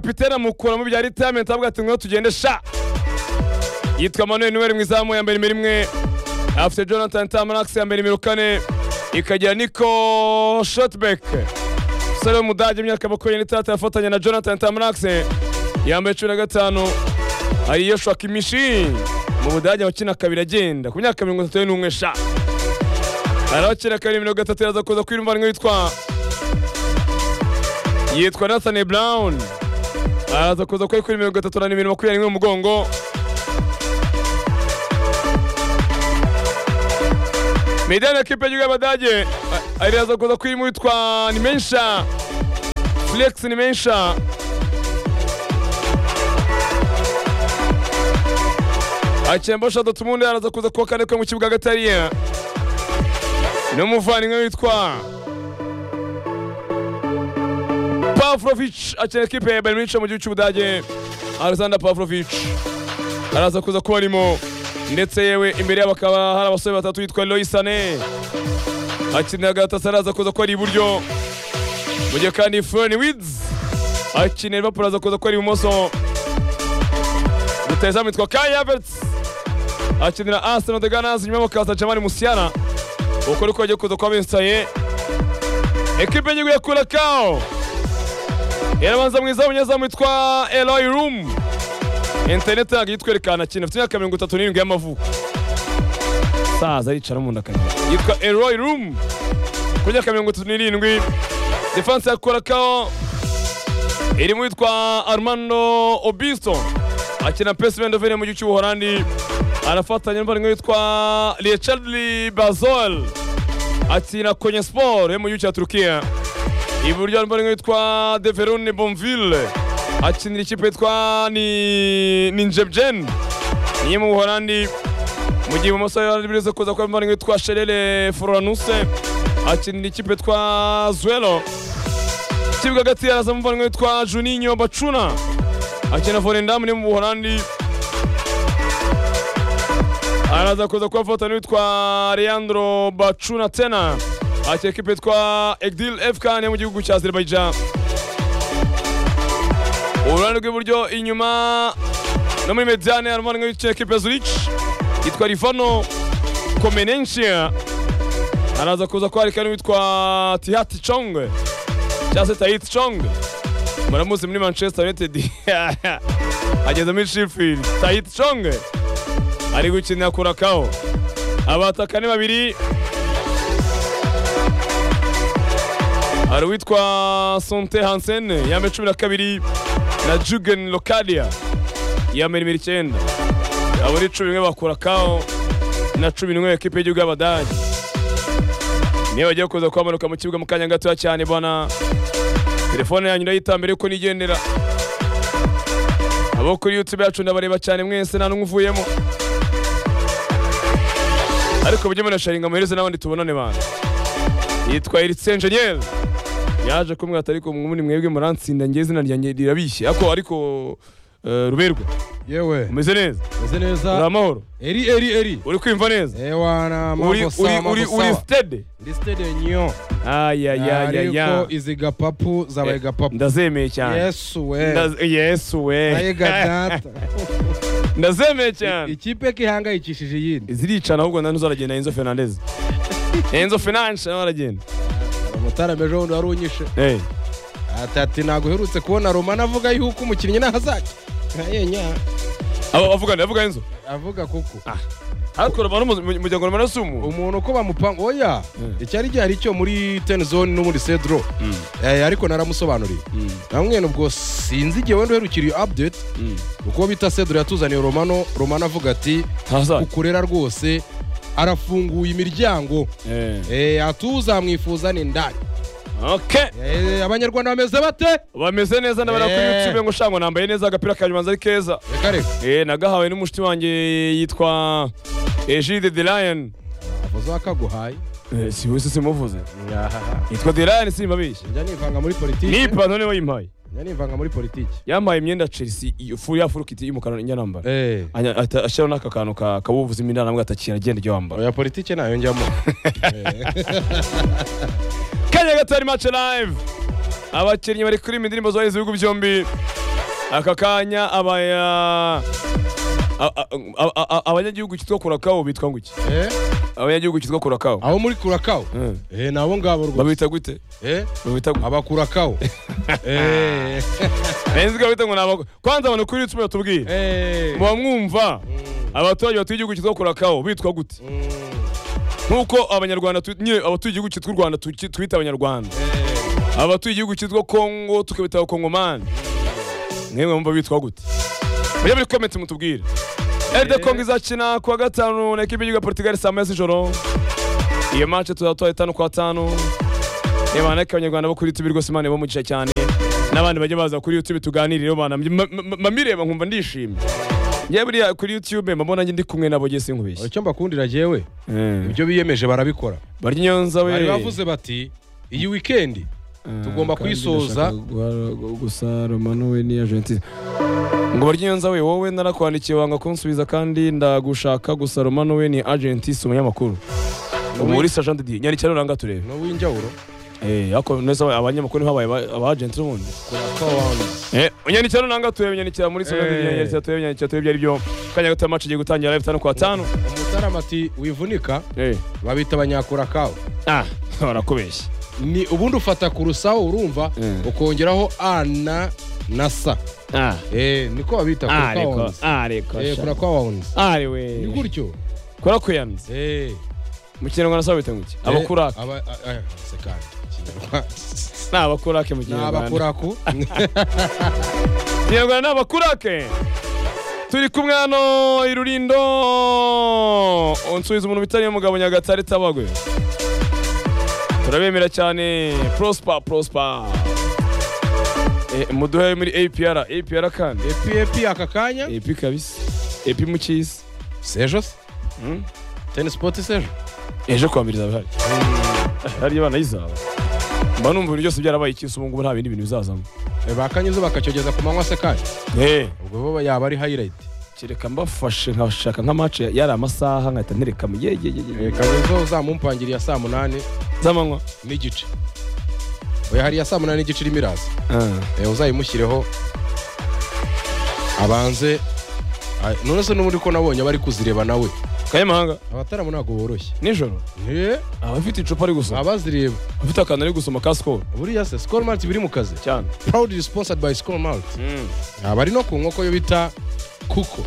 kapitene amukura mu bya ritiyamenti avuga ati ngo tugende sha yitwa manuel niwe mu izamu ya mbere imwe afite jonathan tamarax ya mbere nimero kane ikagira niko shotbeck umusore w'umudage imyaka makumyabiri n'itandatu yafatanya na jonathan tamarax yambaye cumi na gatanu ari yoshua kimishi mu budage abakina kabiri agenda ku myaka mirongo itatu n'umwe sha hari abakina kabiri mirongo itatu yaza kuza kwiyumvanwa yitwa yitwa nathan brown araza kuza kuri kuri mirongo itatu na nimero makumyabiri n'imwe mu mugongo Medani ekipe y'igihugu y'Abadage araza kuza kuri mu witwa Nimensha Flex Nimensha Achembo Shadow Tumundi araza kuza kuwa kane kwe mu kibuga hagati hariya n'umuvandimwe witwa Pavlovic akina ekipe ya Bayern Munich mu gihugu cy'Ubudage Alexander Pavlovic araza kuza kuba arimo ndetse yewe imbere yabo akaba hari abasore batatu yitwa Lois Sané akinira Galatasaray araza kuza ko ari iburyo mu gihe kandi Florian Wirtz akinira Liverpool araza kuza ko ari ibumoso rutayezamu yitwa Kai Havertz akinira Arsenal de Ganas nyuma bakaza Jamal Musiala uko niko bagiye kuza kuba binsaye ekipe y'igihugu ya Curacao yarabanza mwiza w'umunyezamu witwa Eloy Room interineti ntabwo yitwerekana kintu afite imyaka mirongo itatu n'irindwi y'amavuko saza aricara mu nda akanyura yitwa eroy rumu ku myaka mirongo itatu n'irindwi defanse ya korakaho irimo yitwa armando obisto akina pesi vendovene mu gihugu cy'ubuholandi arafatanya n'umuvandimwe witwa richardli bazol akina konye siporo yo mu gihugu cya turukiya iburyo n'umuvandimwe witwa deverone bonville akinira ikipe yitwa ni ninjebjen niyo mu buholandi mu gihe ibumoso yaribuze kuza kuba imvano yitwa sherere floranuse akinira ikipe yitwa zuelo ikibuga hagati yaraza mu mvano yitwa juninho bacuna akina vorendamu niyo mu buholandi araza kuza kuba foto n'uwitwa leandro bacuna tena akina ikipe yitwa egdil efkan yo mu gihugu cya azerbaijan uruhande rw'iburyo inyuma no muri mediane harimo n'igice kipe zurich yitwa rivano komenenshia araza kuza kwarika n'uwitwa tihati chong cyangwa se tahiti chong muramuzi muri manchester united ageze muri sheffield tahiti chong ari gukinira kurakaho abataka ni babiri hari uwitwa sonte hansen yambaye cumi na kabiri na Jugen Locadia ya mirimiro icyenda abo ni cumi n'imwe bakura kaho na cumi n'imwe ekipe y'igihugu y'abadage niyo bagiye kuza kuhamanuka mu kibuga mu kanya gatoya cyane bana telefone yanyu ndayitambere ko nigendera abo kuri youtube yacu ndabareba cyane mwese nta n'umwe uvuyemo ariko mujye munasharinga muhereze n'abandi tubonane bantu yitwa Eric Engineer yaje kumwata ariko mwumuni mwebwe muransinda ngiye izina ryanjye rirabishye ako ariko uh, ruberwa yewe umeze neza meze uri neza amahoro eri eri eri uri kwimva neza ewa na uri mambo uri sawa uri mambo uri sawa stede ndi stade nyo ayayayaya ariko izi gapapu zabaye gapapu ndazemeye cyane yesu we Ndaz- yesu we naye gadata ndazemeye cyane ikipe kihangayikishije iyindi ziricana ahubwo nani uzaragenda enzo fernandez enzo fernandez nawe aragenda umutara ejo bundi wari unyishe Eh, ati ati ntabwo uherutse kubona romana avuga yuko umukinnyi ntazajya nkayenya abo avugana avuga enzo avuga kuko ariko romano mu- mujya ngo romano si umuntu umuntu uko bamupanga oya icyari gihari cyo muri ten zone no muri cedro Eh, ariko naramusobanuriye namwe ubwo sinzi igihe wenda uherukiriye update uko bita cedro yatuzaniye romano romano avuga ati ntazaza ukurera rwose arafunguye imiryango Eh, Eh, atuzamwifuza ni ndani okay Eh, abanyarwanda bameze bate bameze neza ndabona kuri Eh. youtube ngo shango nambaye neza agapira kanjye ubanza ari keza reka reka eh nagahawe n'umushiti wanjye yitwa Egide the Lion avuze akaguhaye Eh, si wese simuvuze yitwa the Lion simbabeshya njya nivanga muri ni politiki ipantaro niba yimpaye njya nivanga muri politiki yampaye imyenda ya Chelsea iyo fu ya furukiti y'umukara njya nambara Eh, Anya- ata- ashyiraho n'aka kantu ka kabuvuzi imyenda nambwa atakira agenda ijya wambara oya politiki nayo njyamo kanya gatari match live abakinnyi bari kuririmba indirimbo zubahiriza ibihugu byombi aka kanya abaya a- a- a- a- a- abanyagihugu cyitwa kurakawo bitwa ngo iki Eh, abanyagihugu cyitwa kurakawo abo muri kurakawo Eh. eh, ni abo ngabo rwose babita gute Eh, babita gute abakurakawo Eh, nzi ko babita ngo ni abago kwanza abantu kuri YouTube batubwire eh. muba mwumva abaturage batuye igihugu cyitwa kurakawo bitwa gute nk'uko abanyarwanda tu- nyine abatuye igihugu cyitwa u rwanda tuki- twita abanyarwanda abatuye igihugu cyitwa kongo tukabita abakongomani mwemwe mumva bitwa gute mujye muri komenti mutubwire eride kongo izakina ku wa gatanu na ekipa y'igihugu ya portugal saa moya z'ijoro iyo mace tuzatwara itanu ku wa tanu niba banaka abanyarwanda bo kuri youtube rwose imana ibamugisha cyane n'abandi bajya baza kuri youtube tuganirire mamireba nkumva ndishimye njye buriya kuri youtube mba mbona njye ndi kumwe nabo gihe sinkubeshye icyo mbakundira jyewe Eh. ibyo biyemeje barabikora barya inyonza we bari bavuze bati iyi wikendi tugomba kuyisoza gusa romano we niya gentile ngo barya inyonza we wowe narakwandikiye wanga kunsubiza kandi ndagushaka gusa romano we ni agenti si umunyamakuru ubu uri sergeant di nyarikira uranga turebe ni uw'injyawuro eh ako neza aba- abanyamakuru ntibabaye aba- aba agenti ubundi eh nyarikira uranga turebe nyarikira muri sergeant di Eh. nyarikira turebe nyarikira turebe byari byo kanya gato match igiye gutangira live 5 kwa 5 umutarama ati wivunika eh babita abanyakurakawe ah barakubeshya ni ubundi ufata ku rusaho urumva Mm. ukongeraho a na na sa ah Eh, niko babita ah reko kurakawawunzi ah reko Eh, sha. kurakawawunzi ah ni we gutyo kurakuyanze Eh, mu kinyarwanda sawa bita nguki abakurake aba- a- a- seka, Kinyarwanda. ni abakurake mu ni kinyarwanda abakuraku kinyarwanda ni abakurake turi kumwe hano i rurindo unsubiza umuntu bitariye mugabo nyagatare tabagwe turabemera cyane prospa prospa Eh, muduhe muri apr apr kandi epi epi aka kanya epi kabisa epi mu cy'isi sejo se Mm. tenisipoti sejo ejo kuwa mbere izaba ihari hariya abana yizaba mba numva ibintu byose byarabaye icyisi ubu ngubu nta bindi bintu bizazamo Eh, bakanyuze bakacyogeza ku manywa se kanya Eh. ubwo bo yaba ari hayirayiti kereka mbafashe nkashaka nk'amace yari amasaha nkahita ntereka mu gihe gihe gihe kanyuze uzamumpangiriye ya saa munani z'amanywa n'igice oya hari iya saa munani n'igice irimo iraza Eh, uzayimushyireho abanze Ah, none se n'ubundi ko nabonye abari kuzireba nawe kayamahanga abataramu ntabwo boroshye nijoro Eh, aba afite icupa ari gusoma abazireba afite akantu ari gusoma ka sikoro buriya se sikoro malti biri mu kazi cyane proudly sponsored by sikoro malti abari no ku nkoko yo bita kuko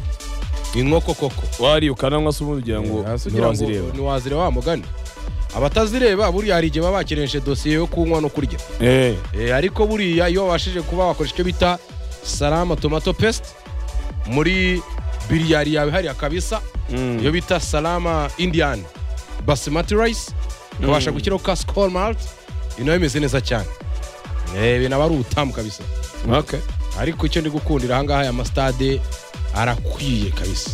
inkoko koko wariye ukananywa se ubundi ugira ngo Hasi ugira ngo ntiwazireba ntiwazireba wa mugani abatazireba buriya hari igihe baba bakeresheje dosiye yo kunywa no kurya Eh, Eh, ariko buriya iyo wabashije kuba wakoresha icyo bita salama tomato pesite muri biriyari yawe hariya kabisa mm. iyo bita salama indiyani basimati rayisi ukabasha gushyiraho ka sikoro malti iyo nayo imeze neza cyane Eh, ibi naba ari ubutamu kabisa Okay. ariko icyo ndi gukundira ahangaha aya masitade arakwiye kabisa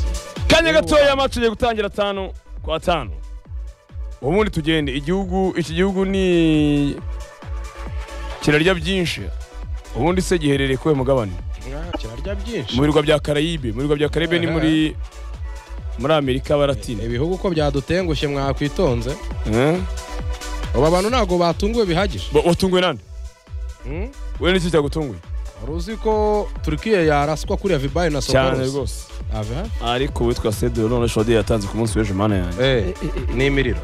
kanya gatoya amace ugiye gutangira atanu kwa tanu ubundi tugende igihugu iki gihugu ni kirarya byinshi ubundi se giherereye kuwe mugabane Ah, kirarya byinshi mu birwa bya karayibe mu birwa bya karayibe ni muri muri amerika Ni baratine ibihugu ko byadutengushye mwakwitonze ubu abantu ntabwo batunguwe bihagije watunguwe nande Hmm? we n'iki cyagutunguye wari uzi ko turkiye yaraswa kuriya vibayi na cyane sokoros rwose ava ariko witwa sedero none shodi yatanze ku munsi w'ejo mana yanjye Eh, ni imiriro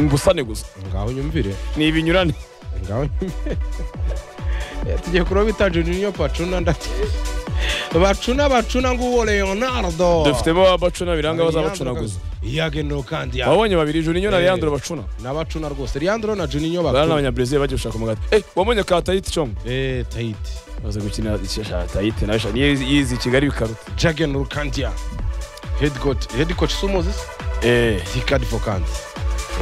mbusane gusa ngaho nyumvire ni ibinyurane ngaho nyumvire Eh, tugiye kuroba ita juninho pacuna ndati bacuna bacuna nguwo leonardo dufitemo abacuna biranga bazabacunaguza iyagendo kandi ya wabonye babiri juni nyona Eh. yandura bacuna n'abacuna rwose leandro na juninho bari bacuna n'abanyabresil bagiye gushaka umugati eh wabonye ka tayiti congo eh tahiti baza gukina isha tayiti nawe sha niyo yizi kigali bikaruta jagen rukandia head coach head coach sumuzi eh tikadi fokanti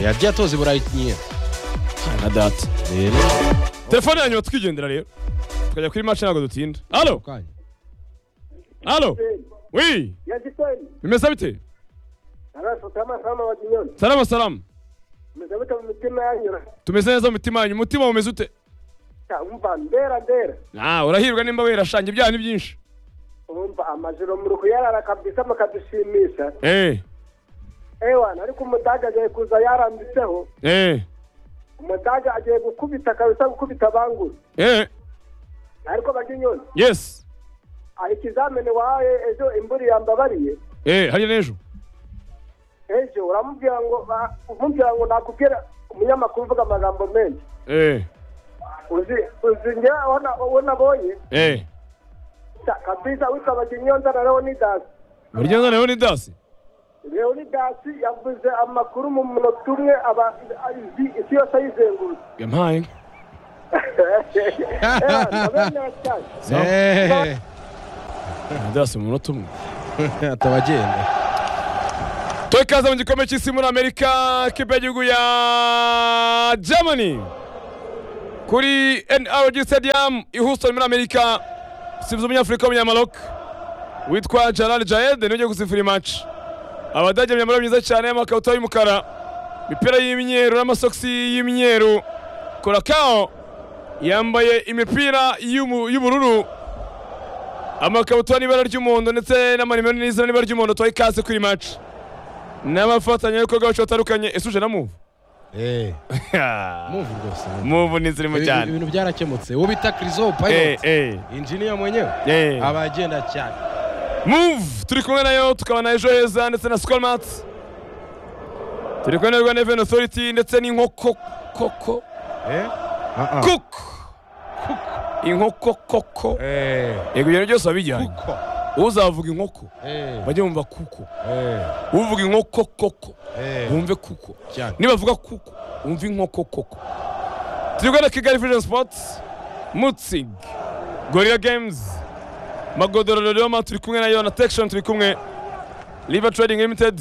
yagiye atoza i burayi nyine na data telefone ya nyuma tukigendera rero tukajya kuri match ntabwo dutinda halo kanya halo wi Yajitoni, bimeze bite arasutama sama wa jinyoni. salama salama Mmezabuta mu mitima yanyura. tumeze neza mu mitima yanyu umutima umeze ute Ta umva ndera ndera. Ah, urahirwa nimba wera shanje ibyaha ni byinshi Umva amajoro muri kuyarara kabisa makadushimisha. eh Ewana ariko umudaga agiye kuza yarambitseho. eh Umudaga agiye gukubita kabisa gukubita banguru. eh Ariko bajinyoni yes aha ikizamini wahaye ejo imvura yambabariye eh hariya n'ejo ejo uramubwira ngo ba- umubwira ngo nakubwira umunyamakuru uvuga amagambo menshi eh uzi uzi njye aho na- aho nabonye eh Ta- kabisa witabaga inyonza na leonidasi burya noneho ni dasi leonidasi yavuze amakuru mu munota umwe aba- isi- isi yose ayizengurutse yampaye Ehehe. dasi mu munota umwe atabagenda tuwe ikaze mu gikombe cy'isi muri amerika kipe y'igihugu ya germany kuri nrg stadium i houston muri amerika usibuze umunyafurika w'umunyamaloc witwa gerard jaed niwe ugiye gusifura imaci abadage imyambaro myiza cyane y'amakabutura y'umukara imipira y'imyeru n'amasogisi y'imyeru korakao yambaye imipira y'umu- y'ubururu amakabutura n'ibara ry'umuhondo ndetse n'amanimero n'izina n'ibara ry'umuhondo tuwe ikaze kuri maci n'abafatanyabikorwa bacu batandukanye esuje na muvu Eh, muvu rwose muvu. muvu ni zirimo Ibi- cyane ibintu byarakemutse uwo bita krizo Eh, pilot eh, injiniya mwenyewe eh. aba agenda cyane move turi kumwe nayo tukaba na ejo heza ndetse na skolmat turi kumwe na rwanda revenue authority ndetse n'inkoko koko Eh? Ah, ah. cook inkoko koko Eh, yego ibyo byose wabijyanye kuko. uzavuga inkoko Eh, bajye bumva kuko eh, uvuga inkoko koko eh, bumve kuko cyane. nibavuga kuko umva inkoko koko turi guhera kigali vision sports mutzig gorilla games magodoro roma turi kumwe nayo na tection turi kumwe river trading limited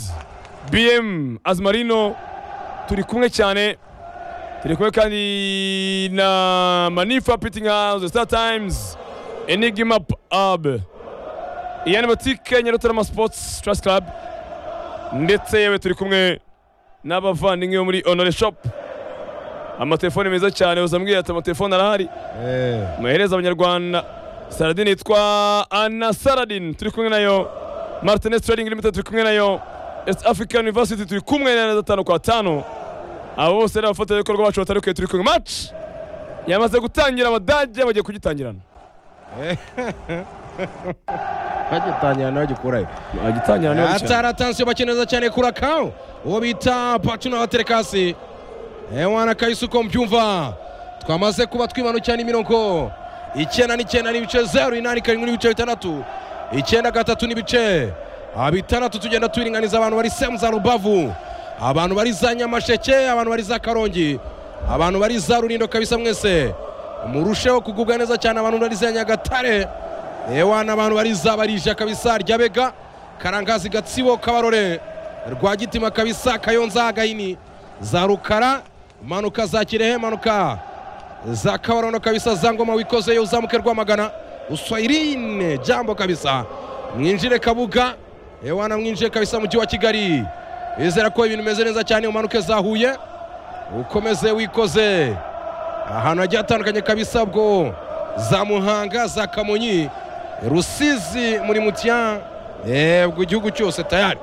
bm azmarino turi kumwe cyane turi kumwe kandi na manifa pitting house star times enigmap ab iyani botike nyarutarama sports trust club ndetse yewe turi kumwe n'abavandimwe bo muri honore shop amatelefone meza cyane uzambwira ati amatelefone arahari Eh, muhereza abanyarwanda saradin yitwa ana saradin turi kumwe nayo martinez trading limited turi kumwe nayo east african university turi kumwe na gatanu kwa tanu abo bose ni abafatanyabikorwa bacu batandukanye turi kumwe match yamaze gutangira abadage bagiye kugitangirana bagitangira nabagikurayo bagitangira niba bicara atari atansiyo bakeneza cyane kurakaho uwo bita patuna waterekasi ewana kayisi uko mbyumva twamaze kuba twimanukira n'imirongo icyenda n'icyenda n'ibice zeru inani karindwi n'ibice bitandatu icyenda gatatu n'ibice Ah, bitandatu tugenda turinganiza abantu bari semu za rubavu abantu bari za nyamasheke abantu bari za karongi abantu bari za rurindo kabisa mwese murusheho kugubwa neza cyane abantu bari za nyagatare ewa n'abantu bariza barija kabisa ryabega karangazi gatsibo kabarore rwagitima kabisa kayonza gahini za rukara manuka za kirehe manuka za kabarondo kabisa za ngoma wikozeyo uzamuke rwamagana uswairine jambo kabisa mwinjire kabuga ewa na mwinjire kabisa mujyi wa kigali bizera ko ibintu bimeze neza cyane umanuke za huye ukomeze wikoze ahantu hagiye hatandukanye kabisa bwo za muhanga za kamonyi rusizi muri mutiya bwo igihugu cyose tayari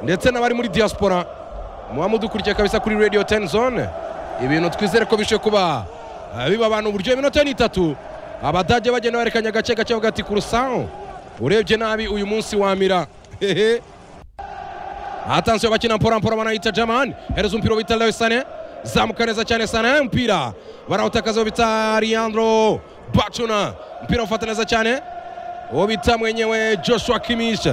ndetse n'abari muri diaspora muba mudukurikiye kabisa kuri radio ten zone ibintu twizere ko bishobora kuba ah, biba abantu uburyo iminota ni itatu abadage bagenda barekanya gake gake bavuga ati kurusaho urebye nabi uyu munsi wamira hehe atansiyo bakina mpora banayita jamani hereza umupira bita lewe sane zamuka neza cyane sane umupira barawutakaza bita Leandro bacuna umupira ufata neza cyane uwo bita mwenyewe joshua kimich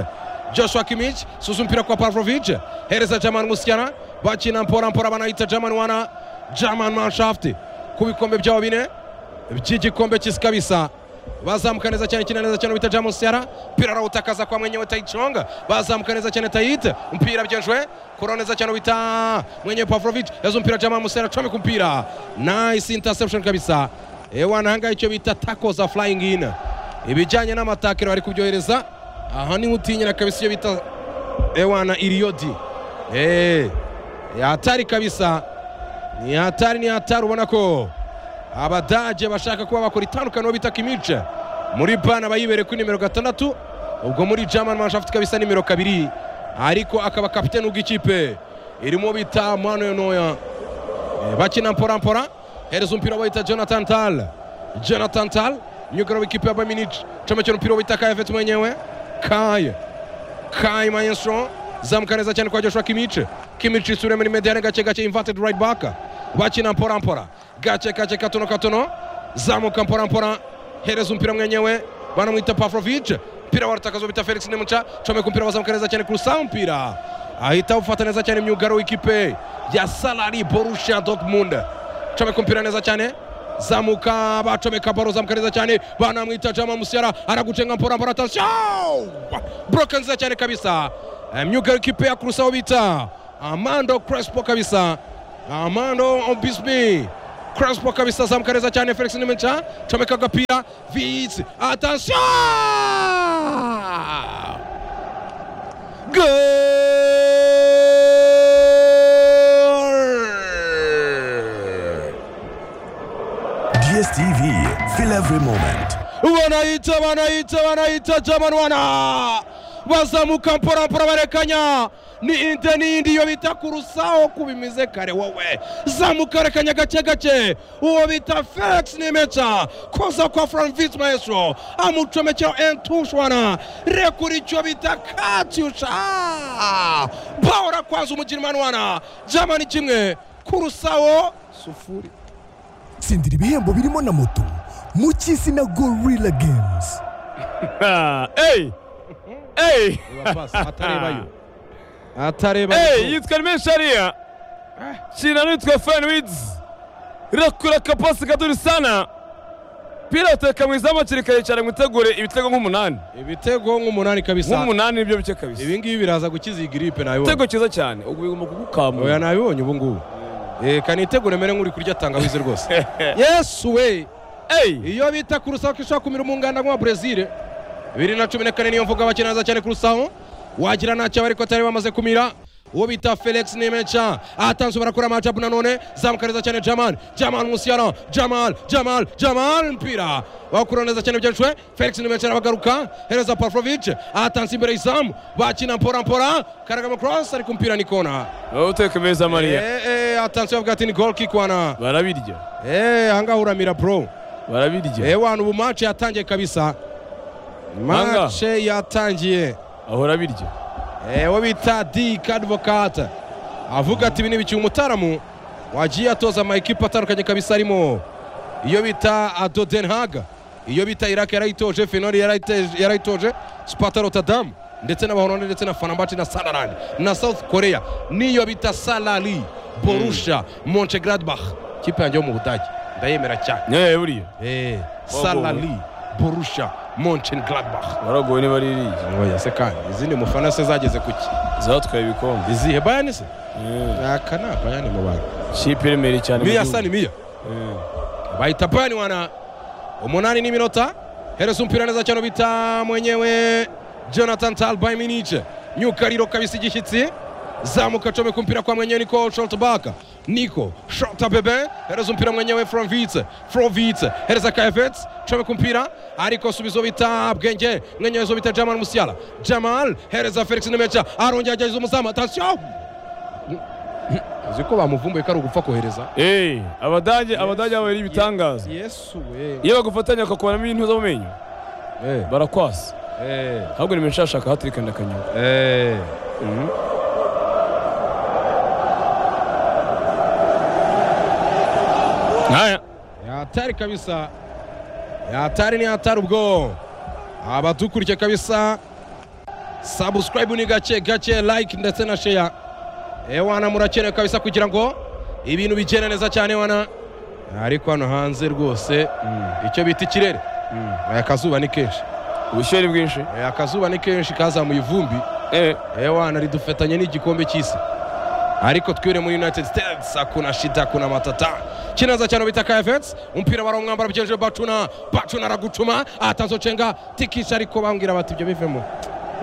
joshua kimich susa umupira kwa pavlovich hereza jamani musiana bakina mpora mpora banayita jamani wana jamani manshaft ku bikombe byabo bine by'igikombe cy'isi kabisa bazamuka neza cyane kina neza cyane bita jamus yara mpira arawutakaza kwa mwenyewe tayiconga bazamuka neza cyane tayite mpira byejwe kuro neza cyane bita mwenyewe pavlovic yaza mpira jamus yara comeka mpira nice interception kabisa ewana ahangaha icyo bita taco za flying in ibijyanye n'amatakiro bari kubyohereza aha niho utinyira kabisa icyo bita ewana iriyodi eee hatari kabisa ni hatari ni hatari ubona ko abadage bashaka kuba bakora itandukaniro bita kimice muri bana bayibere kuri nimero gatandatu ubwo muri german manshaft kabisa nimero kabiri ariko akaba kapitene ubw'ikipe irimo bita manuel noya Eh, bakina mpora mpora hereza umupira bayita jonathan tal jonathan tal nyogora w'ikipe ya baminiji chama cy'umupira w'itaka yafite mwenyewe kaye kaye mayenso zamuka neza cyane kwa joshua kimice kimice isura muri mediane gake gake inverted right back bakina mpora mpora gake gake katono katono zamuka mpora mpora hereza umupira mwenyewe banamwita pavlovich mpira waratakazo bita felix nemuca comeka umupira bazamuka neza cyane kurusa umupira ahita ufata neza cyane myugaro w'ikipe ya salari borussia dortmund comeka umupira neza cyane zamuka bacomeka baro zamuka neza cyane banamwita jama musiara aragucenga mpora mpora atasha broka nziza cyane kabisa Eh, myugaro w'ikipe ya kurusa aho bita amando crespo kabisa amando obisbi Crespo kabisa zamuka neza cyane Felix Nimencha comeka agapira Vitz attention Goal DSTV, feel every moment. wanaita wanaita wanaita jamani wana bazamuka mpora mpora barekanya ni inte n'indi iyo bita kurusaho kubimize kare wowe zamuka rekanya gake gake uwo bita felix nimeca koza kwa franvis maestro amucomekera entushwana rekura icyo bita katyusha bawora kwaza umukino manwana jamani kimwe kurusaho sufuri Sindira ibihembo birimo na moto mu cy'isi na Gorilla Games. Ah, Hey! Hey! atarebayo atarebayo Hey, yitwa Nimesharia. Shina nitwa Fenwiz. Rakura kapasi kaduri sana. Pira uteka mwizamu kiri kare cyane mwitegure ibitego nk'umunani. ibitego nk'umunani kabisa Nk'umunani nibyo bice kabisa. ibi ngibi biraza gukiza iyi giripe nabibonye Ibitego cyiza cyane. Ubwo bigomba oya kugukamura. nabibonye ubu ngubu Eh, ka nitegure mere nk'uri kurya tangawizi rwose yesu we Hey! iyo bita kurusaho ko ishobora kumira umunganda nk'uwa brezil bibiri na cumi na kane niyo mvuga bakina neza cyane kurusaho wagira ntacyo ariko atari bamaze kumira uwo bita felix nimenca atanze barakora amajabu nanone zamuka neza cyane jamal jamal musiyana jamal jamal jamal mpira bakura neza cyane byinshwe felix nimenca arabagaruka hereza pavlovich atanze imbere y'izamu bakina mpora mpora karagama cross ariko umupira ni kona Wowe uteka meza Maria. Eh, eh, atanze bavuga ati ni goal kick wana Barabirya. eh ahangaha uramira bro Barabirya. ewana ubu mace yatangiye kabisa Manga. mace yatangiye Ahora birya. ewe bita dik advocate avuga ati ibi ni ibiki umutaramu wagiye atoza ama ekipa atandukanye kabisa arimo iyo bita adodenhaga iyo bita iraki yarayitoje fenori yarayite- yarayitoje spata rotadamu ndetse n'abahoroni ndetse na fanambati na sanarandi na south korea n'iyo bita salari borusha monchegradbach kipe yanjye yo mu budage ndayemera cyane Nyaye buriya. Eh, Wagowe. Salali Borussia Mönchengladbach Baragowe niba ari iriya. oya se kandi izindi mufana se zageze kuki Zatwaye ibikombe. izihe bayani se Eh. aka ni abayani mu bantu Kipe iremeye cyane. mu miya gihugu. sani miya Eh. bahita bayani wana umunani n'iminota hereza umupira neza cyane bita mwenyewe jonathan tal by minice myukariro kabisa igishyitsi zamuka comeka umupira kwa mwenyewe niko shotbaka niko shota bebe hereza umupira mwenyewe fromvitse fromvitse hereza kayavets comeka umupira ariko subizo bita bwenge mwenyewe zo bita jamal musiala jamal hereza felix nemeca arongera agerageza umuzamu atasiyo uzi ko bamuvumbuye ko ari ugupfa kohereza Eh, abadage abadage babiri ibitangaza. yesu we Iyo bagufatanya ukakuramo ibintu zo mu menyo Eh. barakwasa. Eh. Ahubwo ni menshi ashaka hatiri kandi akanyura. Eh. Haya. yatari kabisa yatari ni yatari ubwo abadukurikiye kabisa subscribe ni gake gake like ndetse na share eh wana murakenewe kabisa kugira ngo ibintu bigende neza cyane wana ariko hano hanze rwose icyo bita ikirere Eh, akazuba ni kenshi Ubushyuhe ni bwinshi. Eh, akazuba ni kenshi kazamuye ivumbi Eh, ewana ridufitanye n'igikombe cy'isi ariko twire muri united states hakuna shida kuna matata kinaza cyane bita kayavets umupira barawumwambara byeje bacuna bacuna aragucuma atazocenga tikisha ariko bambwira bati ibyo bivemo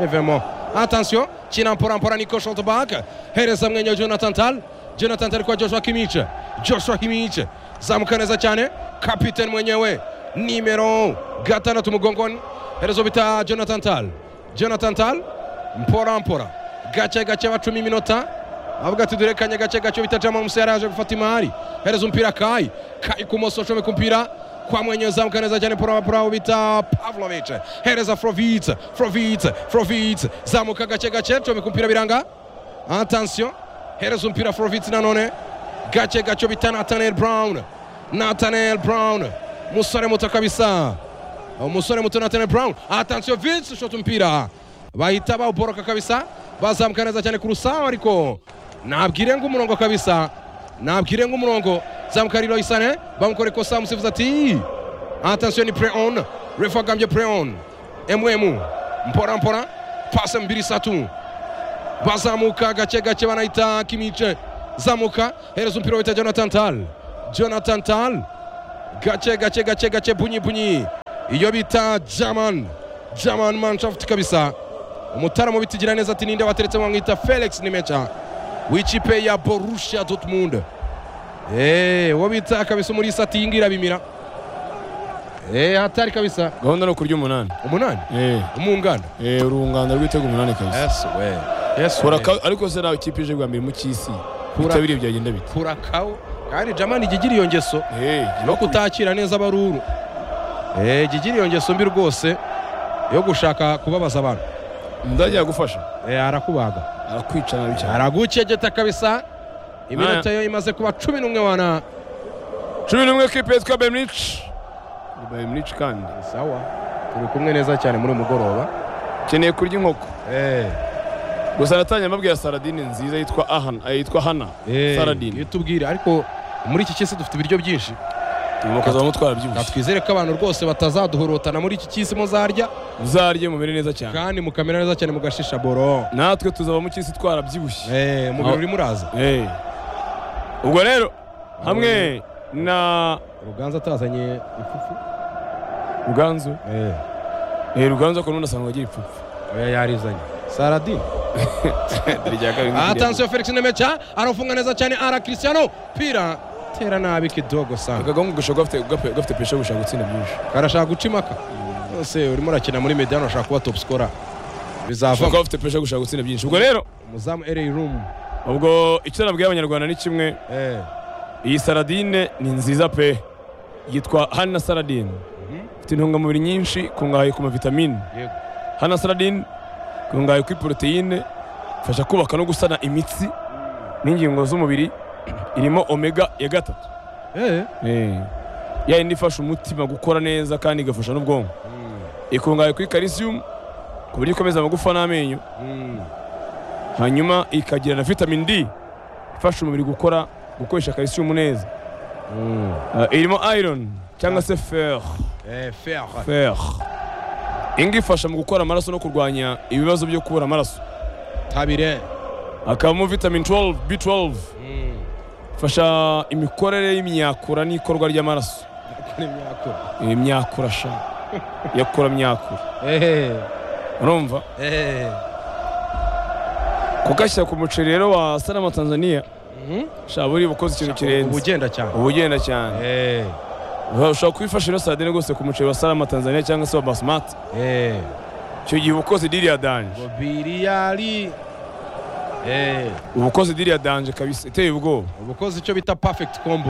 bivemo attention kina mpora mpora niko shotback hereza mwenye jonathan tal jonathan tal kwa joshua kimiche joshua kimiche zamuka neza cyane kapiteni mwenyewe nimero gatandatu mugongoni herezo bita jonathan tal jonathan tal mpora mpora gake gake bacumi iminota avuga ati dore kanya gake gake bita jama musa yaraje gufata imari hereza umupira kayi kayi kumoso comeka umupira kwa mwenye uzamuka neza cyane paul paul bita pavlovic hereza frovic frovic frovic zamuka gake gake comeka umupira biranga atansiyo hereza umupira frovic nanone gake gake bita natanel brown natanel brown umusore muto kabisa umusore muto natanel brown atansiyo vince ushota umupira bahita bawuboroka kabisa bazamuka neza cyane ku rusaha ariko nabwire ngo umurongo kabisa nabwire ngo umurongo zamuka riroyi sane bamukora ikosa umusifuzi ati atansiyo ni pure on refu agambye pure on mm mpora mpora pase mbiri satu bazamuka gake gake banahita kimice zamuka hereza umupira wita jonathan tal jonathan tal gake gake gake gake bunyi bunyi iyo bita german german manshaft kabisa umutaramu bitigira neza ati ninde wateretse mwamwita felix nimecha w'ikipe ya borussia dortmund eee uwo bita kabisa muri sati yingira bimira eee hatari kabisa gahunda ni ukurya umunani umunani eh umwungana eh urungano rwitego umunani kabisa we yes Kora ka- ariko se nawe ikipe ije bwa mbere mu cy'isi Kura- bitabiriye byagenda bite kurakawo kandi jamani igigira iyo ngeso eh no kutakira neza abaruru eee igigira iyo ngeso mbi rwose yo gushaka kubabaza abantu ndajya yagufasha eee arakubaga arakwica nabi cyane aragukegeta kabisa iminota yo imaze kuba cumi n'umwe wana cumi n'umwe kipe yitwa bayimurici bayimurici kandi sawa turi kumwe neza cyane muri uyu mugoroba ukeneye kurya inkoko eee gusa natangiye amabwira saradine nziza yitwa ahana eh, yitwa hana saradine tubwire ariko muri iki cy'isi dufite ibiryo byinshi umukozi wa mutwara nta byibushye twizere ko abantu rwose batazaduhorotana muri iki cy'isi muzarya uzarye mumere neza cyane kandi mukamera neza cyane mugashisha boro natwe tuzaba mu cy'isi twarabyibushye eee umubiri Aho- urimo uraza Eh. ubwo rero hamwe na ruganza atazanye ifufu ruganzu eee eh ruganzu akora unasanga agira ipfupfu oya yarizanye saradine atansiyo felix nemecha arafunga neza cyane ara christiano pira tera nabi kidogo sana akagahungu gashobora kuba gafite- gafite- gafite pesha gushaka gutsinda byinshi karashaka guca imaka nose urimo urakina muri mediyani urashaka kuba topu sikora ashobora bizavamo kuba afite pesha gushaka gutsinda byinshi ubwo rero umuzamu ereyi rumu ubwo icyo nabwiye abanyarwanda ni kimwe iyi saradine ni nziza pe yitwa hana saradine ifite intungamubiri nyinshi ikungahaye ku mavitamine Yego. hana saradine ikungahaye kuri poroteyine ifasha kubaka no gusana imitsi n'ingingo z'umubiri irimo omega ya gatatu ya yindi ifasha umutima gukora neza kandi igafasha n'ubwonko ikungahaye kuri calcium ku buryo ikomeza amagufa n'amenyo hanyuma ikagira na vitamin D ifasha umubiri gukora gukoresha calcium neza Eh, irimo iron cyangwa se fer fera fer inga ifasha mu gukora amaraso no kurwanya ibibazo byo kubura amaraso tabire hakabamo vitamin 12 b12 ifasha imikorere y'imyakura n'ikorwa ry'amaraso Nakora imyakura. Eh, imyakura sha yakura myakura Eh, urumva eh. kugashyira ku muceri rero wa sanama tanzania Mhm. shaba buri bukoze ikintu Ubu kirenze ugenda cyane uba ugenda cyane Eh, ushobora kubifasha rero sadine rwose ku muceri wa salama tanzania cyangwa se wa basimati eh. icyo gihe uba ukoze diri ya danje Bobiriyari. Eh, uba ukoze diri ya danje kabisa iteye ubwoba uba ukoze icyo bita perfect combo